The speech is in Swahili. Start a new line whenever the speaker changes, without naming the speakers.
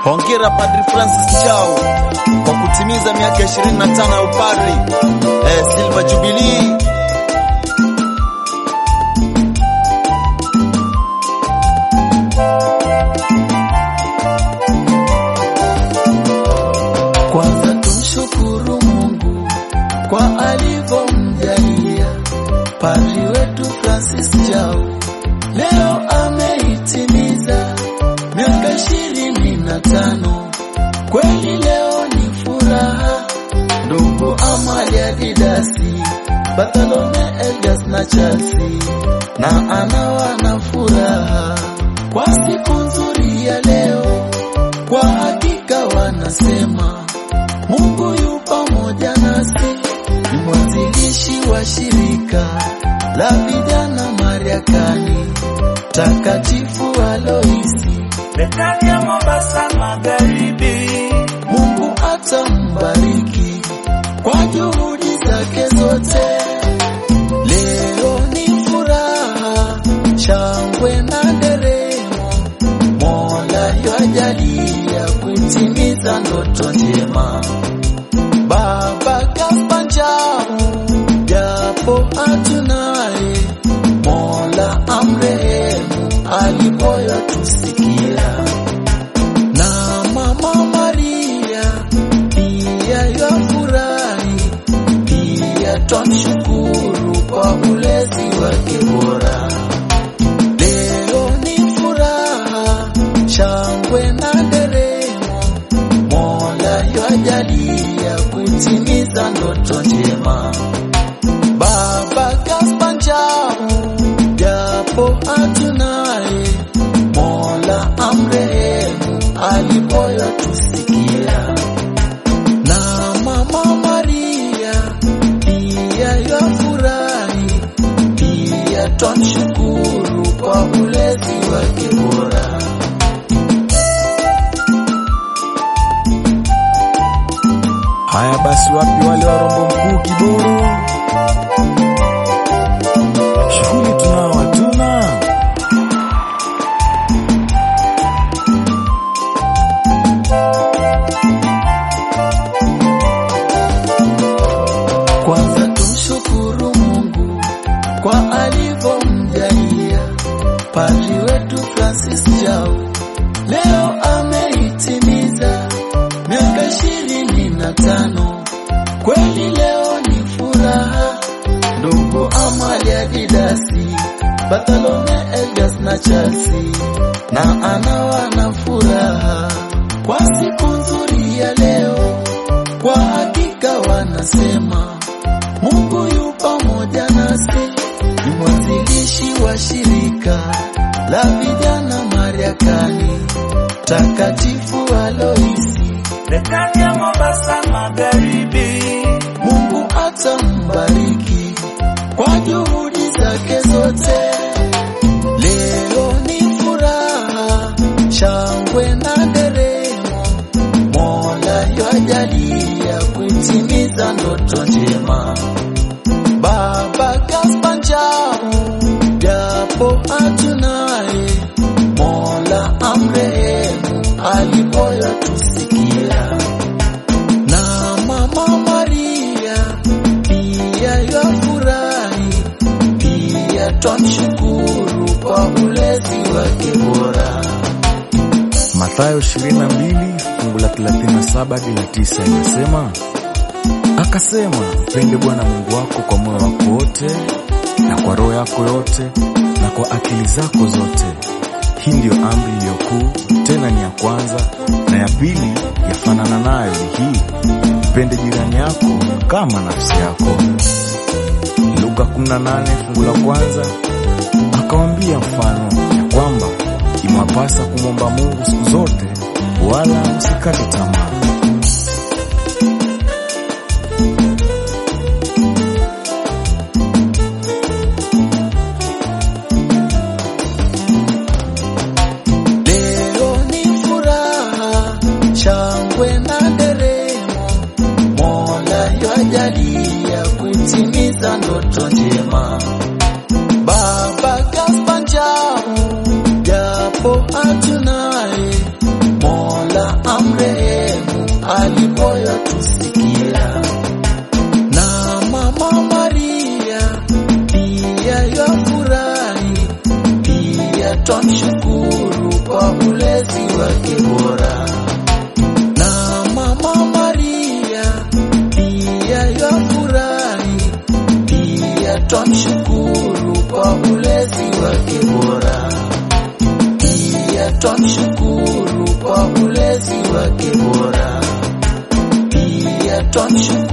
Hongera Padri Francis Chao kwa kutimiza miaka 25 ya upadri. Eh, Silver Jubilee.
Kwanza tumshukuru Mungu kwa alivyomjalia padri wetu Francis Chao, leo ameitimiza miaka ishirini na tano. Kweli leo ni furaha, ndugu Amalia Didasi, Bartholome Elgas na Chasi, na anawa na furaha kwa siku nzuri ya leo. Kwa hakika wanasema Mungu yu pamoja nasi, ni mwanzilishi wa shirika la vijana Mariakani, Takatifu Aloisi,
Betania Mombasa Magharibi.
Mungu atambariki kwa juhudi zake zote. Leo ni furaha, shangwe na nderemo, Mola yajalia kutimiza ndoto njema. Baba Gaspar Njau, japo hatunaye, Mola amrehemu alipoyo tusikia na Mama Maria pia yafurahi, pia twamshukuru kwa ulezi wake bora. Leo ni furaha, shangwe na nderemo, Mola yajalia kutimiza ndoto njema. Baba Gaspar Njau, japo hatunaye, Mola amrehemu alipoyo tusikia. Na Mama Maria pia yafurahi, pia twamshukuru kwa ulezi wake bora.
Haya basi, wapi wale wa Rombo Mkuu Kiboro? Shughuli tunao hatuna.
Kwanza tumshukuru Mungu kwa alivyomjalia padri wetu Francis Chao, leo ameitimiza miaka ishirini na tano. Kweli leo ni furaha, ndugu Amalia Didasi, Bartholome Elgas na Chasi, na anawa na furaha kwa siku nzuri ya leo. Kwa hakika wanasema Mungu yu pamoja nasi, ni mwanzilishi wa shirika la vijana Mariakani, Takatifu Aloisi,
Betania Mombasa Magharibi.
Mungu atambariki kwa juhudi zake zote. Leo ni furaha, shangwe na nderemo, Mola yajalia kutimiza ndoto njema. Baba Gaspar Njau, japo hatunaye, Mola amrehemu alipoyo tusikia na Mama Maria pia yafurahi, pia twamshukuru kwa ulezi wake bora.
Mathayo 22 fungu la 37 hadi la 9 inasema, akasema mpende Bwana Mungu wako kwa moyo wako wote na kwa roho yako yote na kwa akili zako zote. Hii ndiyo amri iliyo kuu, tena ni ya kwanza, na ya pili yafanana nayo ni hii, mpende jirani yako kama nafsi yako. Luka 18 fungu la kwanza akawambia mfano ya kwamba imewapasa kumwomba Mungu siku zote, wala msikate tamaa.
Leo ni furaha, shangwe na nderemo, Mola yajalia kutimiza ndoto njema. Baba Gaspar Njau, japo hatunaye, Mola twamshukuru kwa ulezi wake bora. Na Mama Maria pia yafurahi, pia twamshukuru kwa ulezi wake bora. Pia twamshukuru kwa ulezi wake bora. Pia twamshukuru